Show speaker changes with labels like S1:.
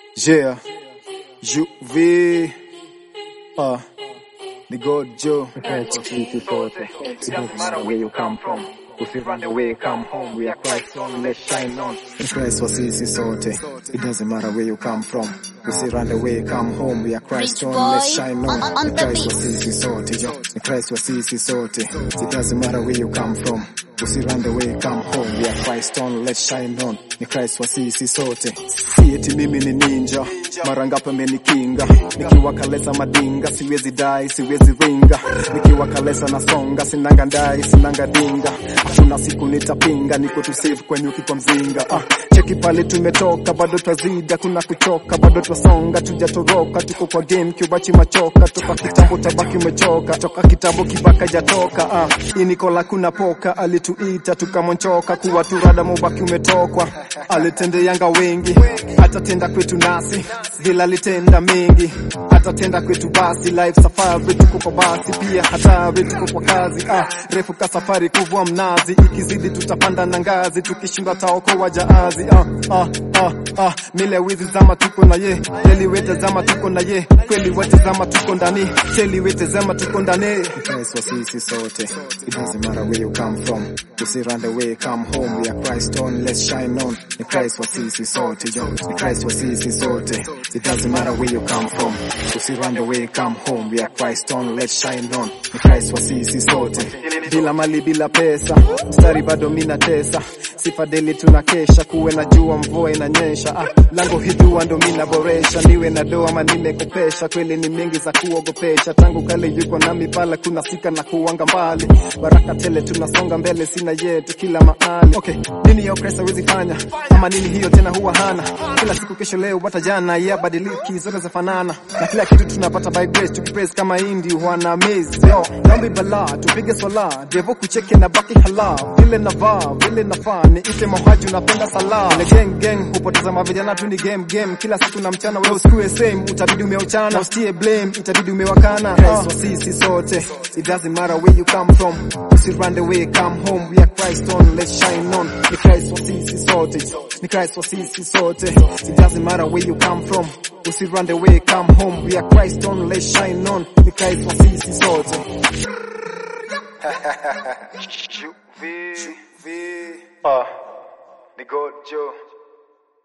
S1: Yeah, Juve, uh, the God Joe.
S2: Friends of sisi sote. It doesn't matter where you come from. If you run away, come home. We are Christ on, let's shine on.
S1: In Christ was easy sote. It doesn't matter where you come from. We say run away, come home. We are Christ
S3: Rich
S1: on,
S3: boy
S1: let's shine on.
S3: on- on
S1: In
S3: the
S1: Christ
S3: beat.
S1: was easy sote. Yo, in Christ was easy sote. It doesn't matter where you come from. We say run away, come home. We are Christ on, let's shine on. In Christ was easy sote. Si eti mimi ni ninja. Mara ngapi amenikinga. Nikiwa kalesa madinga, siwezi dai, siwezi ringa. Nikiwa kalesa nasonga, sinanga ndai, sinanga dinga. Hakuna siku nitapinga, niko tu safe kwenye ukikwa mzinga. Ah, cheki pale tumetoka, bado twazida, kuna kuchoka, bado twasonga, tujatoroka, tuko kwa game, kiubachi machoka, toka kitambo tabaki umechoka, toka kitambo kibaka jatoka. Ah, hii Nikola kuna poka, alituita tukamonchoka, kuwa turada mubaki umetokwa, alitende yanga wengi, atatenda kwetu nasi, vila alitenda mengi, atatenda kwetu basi, life safari tuko kwa basi, pia hatari tuko kwa kazi, ah, refu ka safari kuvua mnazi, ikizidi tutapanda na ngazi, tukishinda taokoa jaazi, ah, ah, ah, ah, mile wizi zama tuko na ye, deli wete zama tuko na ye, kweli wete zama tuko ndani, cheli wete zama tuko ndani. Christ wa sisi sote, it doesn't matter where you come from, usi run away, come home, we are Christ on, let's shine on, ni Christ wa sisi sote, yo, ni Christ wa sisi sote, it doesn't matter where you come from, usi run away, come home, we are Christ on, let's shine on, ni Christ wa sisi sote, bila mali bila pesa, mstari bado mina tesa, sifa deli tunakesha, kuwe na jua mvua inanyesha, ah, lango hijua ndo mina boresha, niwe na doa ama nimekopesha, kweli ni mingi za kuogopesha, tangu kale yuko nami pala, kuna sika na kuwanga mbali, baraka tele tunasonga mbele, sina yetu kila mahali. Okay, nini ya Kristo hawezi fanya, ama nini hiyo tena huwa hana, kila siku kesho leo bata jana, ya badiliki zote zafanana, na kila kitu tunapata by grace, tukipraise kama indi wana amaze, yo, dhambi bala, tupige swala, devo kucheke na baki hala, vile navaa, vile nafaa, ni ite mohaji unapenda sala, ile gang gang, hupoteza mavijana tu ni game game, kila siku na mchana, wewe usikue same, utabidi umeuchana, na usitie blame, itabidi umewakana, Christ wa sisi sote, it doesn't matter where you come from, usi run away, come home, we are Christ on, let's shine on, ni Christ wa sisi sote, ni Christ wa sisi sote, it doesn't matter where you come from, usi run away, come home, we are Christ on, let's shine on, ni Christ wa sisi sote.
S2: Juve. Uh, the God Joe.